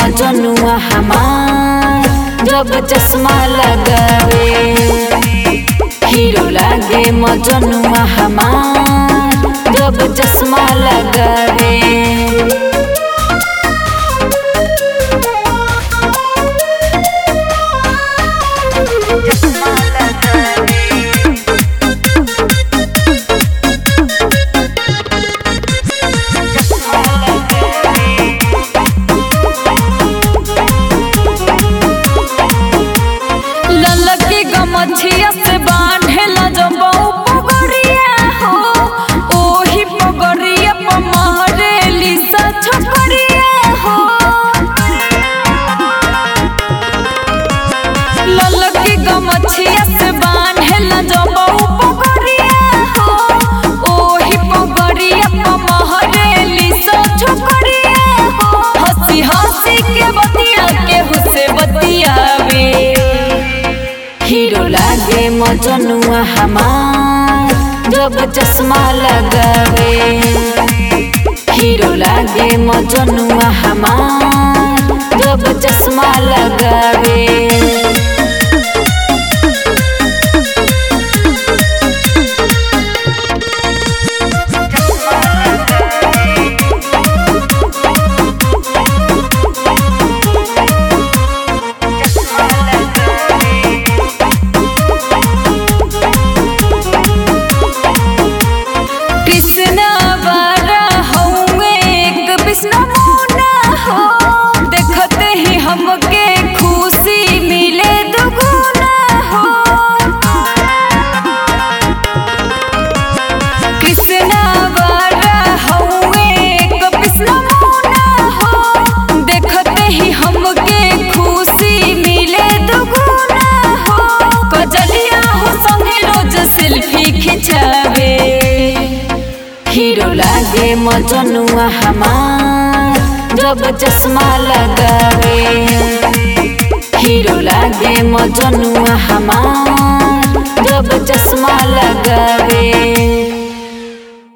मजनुआ हमार जब चश्मा लगावे हीरो लागे मजनुआ हमार जब चश्मा लगावे ललकी गमछिया से बांधेला जब पगड़िया हो ओही पगड़िया पर महरेली सा छकड़िया हो ललकी गमछिया से बांधेला जब पगड़िया हो ओही पगड़िया पर महरेली सा छकड़िया हो हंसी हंसी के बतिया के हुसे बतियावे हीरो लागे मजनुआ हमार जब चश्मा लगावे हीरो लागे मजनुआ हमार जब चश्मा लगावे कृष्णा बारा हउए एक विष्णु मुना हो देखते ही हमके खुशी मिले दुगुना हो कृष्णा बारा हउए एक विष्णु मुना हो देखते ही हमके खुशी मिले दुगुना हो कजलिया हो संगे रोज सेल्फी खिंचावे हीरो लागे मजनुआ हमार जब चश्मा लगावे हीरो लागे मजनुआ हमार जब चश्मा लगावे